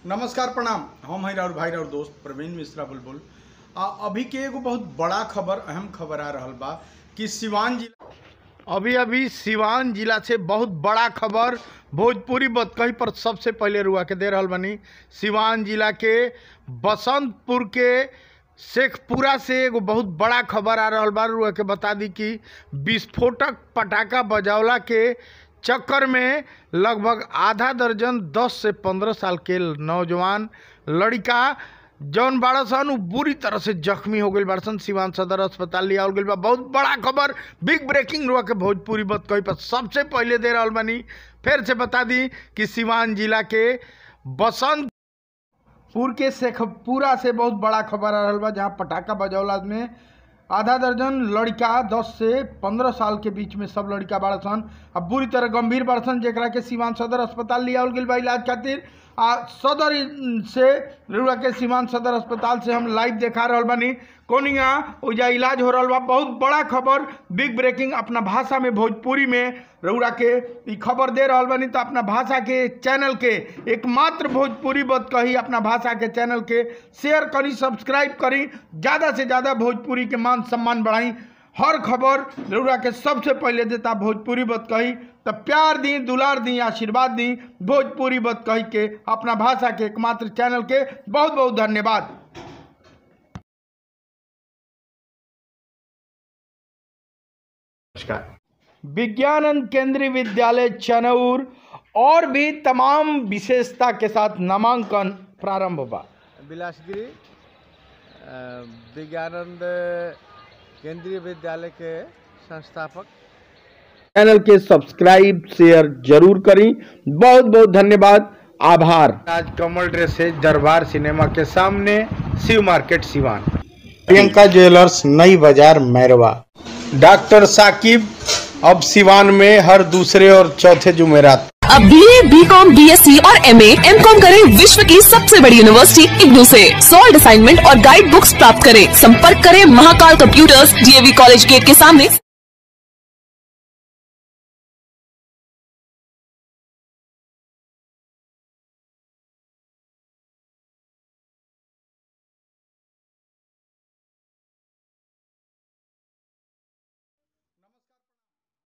नमस्कार प्रणाम हम हैं और भाई और दोस्त प्रवीण मिश्रा बुलबुल आ अभी के एगो बहुत बड़ा खबर अहम खबर आ रहल बा कि सिवान जिला अभी अभी सिवान जिला से बहुत बड़ा खबर भोजपुरी बतकही पर सबसे पहले रुआ के दे रहल बनी सिवान जिला के बसंतपुर के शेखपुरा से एगो बहुत बड़ा खबर आ रहल बा रुआ के बता दी कि विस्फोटक पटाखा बजावला के चक्कर में लगभग आधा दर्जन 10 से 15 साल के नौजवान लड़का जौन बाड़ा सन उ बुरी तरह से जख्मी हो गई बाड़ा सन सिवान सदर अस्पताल लिया गई बा बहुत बड़ा खबर बिग ब्रेकिंग रुआ के भोजपुरी बत कही पर सबसे पहले दे रहल बानी फिर से बता दी कि सिवान जिला के बसंत पुर के शेखपुरा से बहुत बड़ा खबर आ रहल बा जहाँ पटाखा बजौला में आधा दर्जन लड़का 10 से 15 साल के बीच में सब लड़का बाड़ा सन अब बुरी तरह गंभीर बाड़ा सन जेकरा के सीवान सदर अस्पताल लिया गेल बा इलाज खातिर आ सदर से रुआ के सीवान सदर अस्पताल से हम लाइव देखा रहल बानी कोनिया ओजा इलाज हो रहल बा बहुत बड़ा खबर बिग ब्रेकिंग अपना भाषा में भोजपुरी में रउरा के ई खबर दे रहल बानी तो अपना भाषा के चैनल के एकमात्र भोजपुरी बत कही अपना भाषा के चैनल के शेयर करी सब्सक्राइब करी ज़्यादा से ज़्यादा भोजपुरी के मान सम्मान बढ़ाई हर खबर रउरा के सबसे पहले देता भोजपुरी बत कही तो प्यार दी दुलार दी आशीर्वाद दी भोजपुरी बत कही के अपना भाषा के एकमात्र चैनल के बहुत बहुत धन्यवाद नमस्कार विज्ञानंद केंद्रीय विद्यालय चनौर और भी तमाम विशेषता के साथ नामांकन प्रारंभ हुआ बिलासगिरी अ, विज्ञानंद केंद्रीय विद्यालय के संस्थापक चैनल के सब्सक्राइब शेयर जरूर करी बहुत बहुत धन्यवाद आभार आज कमल ड्रेस है दरबार सिनेमा के सामने शिव मार्केट सिवान प्रियंका ज्वेलर्स नई बाजार मैरवा डॉक्टर साकिब अब सिवान में हर दूसरे और चौथे जुमेरात अब B A B com B S C और एम एम कॉम करें विश्व की सबसे बड़ी यूनिवर्सिटी इग्नू से सॉल्ड असाइनमेंट और गाइड बुक्स प्राप्त करें संपर्क करें Mahakal computers DAV college gate के सामने